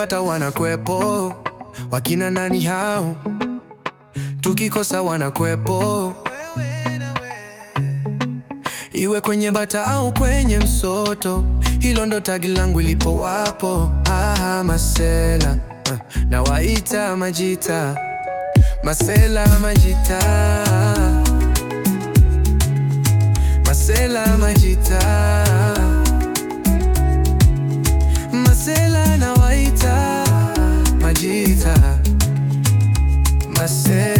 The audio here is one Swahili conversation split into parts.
tukipata wanakwepo, wakina nani hao? Tukikosa wanakwepo, iwe kwenye bata au kwenye msoto, hilo ndo tagi langu ilipo wapo. Ah, masela ah, na waita majita, masela majita, masela majita, masela na waita majita, mase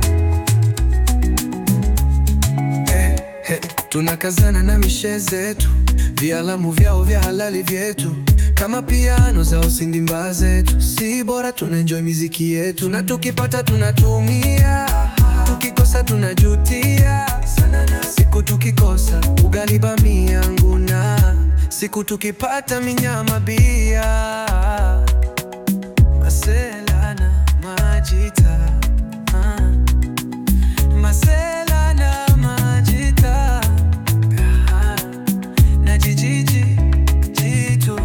Eh, eh, tunakazana na mishe zetu, vialamu vyao vya halali vyetu, kama piano za usindimba zetu, si bora tuna enjoy miziki yetu, na tukipata tunatumia, tukikosa tunajutia. Siku tukikosa ugali bamia nguna, siku tukipata minyama bia, masela na majita ah. Masela na majita Ah, na jijiji jitu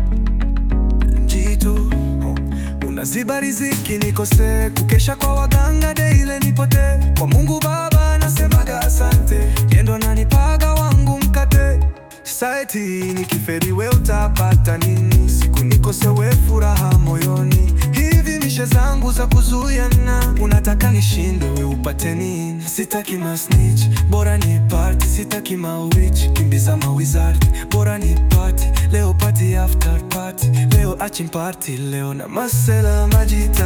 jitu unaziba riziki nikose kukesha kwa waganga deile nipote kwa Mungu Baba nasemaga asante yendo nanipaga wangu mkate saeti nikiferi we utapata nini siku nikose we furaha moyoni hivi mishe zangu za kuzuiana unataka nishinde we upate nini sitaki masnitch bora ni party sitaki mawitch kimbiza mawizard bora ni party leo party after party leo achim party leo na masela majita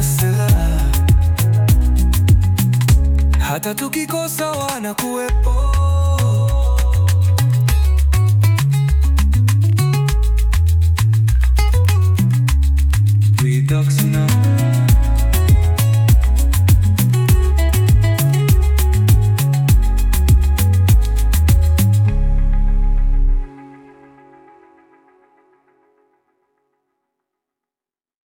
masela hata tukikosa wanakuwepo